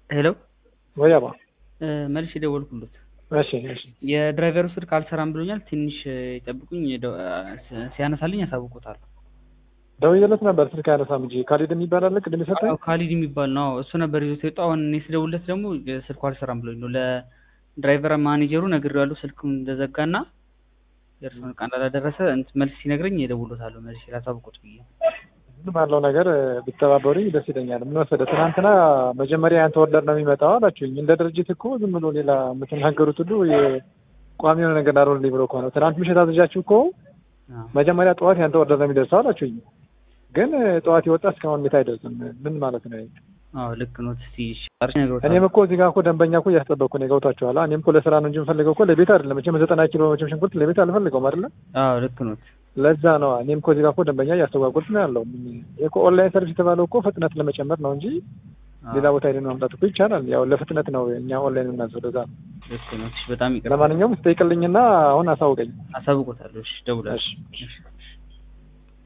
ሄሎ ወይ አባ መልስ የደወልኩለት እሺ እሺ የድራይቨሩ ስልክ አልሰራም ብሎኛል። ትንሽ ይጠብቁኝ፣ ደ- ሲያነሳልኝ ያሳውቁታል። ደውዬለት ነበር ስልክ አያነሳም እንጂ ካሊድ የሚባል አለ ቅድም የሰጠኝ አዎ ካሊድ የሚባል ነው። አዎ፣ እሱ ነበር ይዞት የወጣው። አሁን እኔ ስደውልለት ደግሞ ስልኩ አልሰራም ብሎኝ ነው። ለድራይቨር ማኔጀሩ ነግሬዋለሁ ስልኩን እንደዘጋና የእርሱን ዕቃ እንዳላደረሰ እንትን መልስ ሲነግረኝ እደውልለታለሁ። መልስ ላሳውቁት ብዬ ምን ባለው ነገር ብተባበሩኝ ደስ ይለኛል። ምን መሰለህ ትናንትና መጀመሪያ ያንተ ወርደር ነው የሚመጣው አላችሁኝ። እንደ ድርጅት እኮ ዝም ብሎ ሌላ የምትናገሩት ሁሉ ቋሚ የሆነ ነገር አልሆንልኝ ብሎ ከሆነ ትናንት ምሽት አዝዣችሁ እኮ አዎ። መጀመሪያ ጠዋት ያንተ ወርደር ነው የሚደርሰው አላችሁኝ። ግን ጠዋት የወጣ እስካሁን ቤት አይደርስም። ምን ማለት ነው? ይሄ? አዎ ልክ ነው። እስቲ እሺ፣ አርሽ ነግሮታል። እኔም እኮ እዚህ ጋር እኮ ደንበኛ እኮ እያስጠበቅኩ ነው። ገብቷችኋል? እኔም እኮ ለስራ ነው እንጂ የምፈልገው እኮ ለቤት አይደለም። መቼም ዘጠና ኪሎ መቼም ሽንኩርት ለቤት አልፈልገውም አይደለም። አዎ ልክ ነው። ለዛ ነው እኔም እኮ እዚህ ጋር እኮ ደንበኛ እያስተጓጎልኩ ነው ያለው። ይሄ እኮ ኦንላይን ሰርቪስ የተባለው እኮ ፍጥነት ለመጨመር ነው እንጂ ሌላ ቦታ ሄደን ማምጣት እኮ ይቻላል። ያው ለፍጥነት ነው እኛ ኦንላይን የምናዘው። ለዛ ነው። ልክ ነው። እሺ፣ በጣም ይቅርታ። ለማንኛውም ስጠይቅልኝና አሁን አሳውቀኝ። አሳውቆታለሁ። እሺ፣ ደውላለሁ። እሺ። እሺ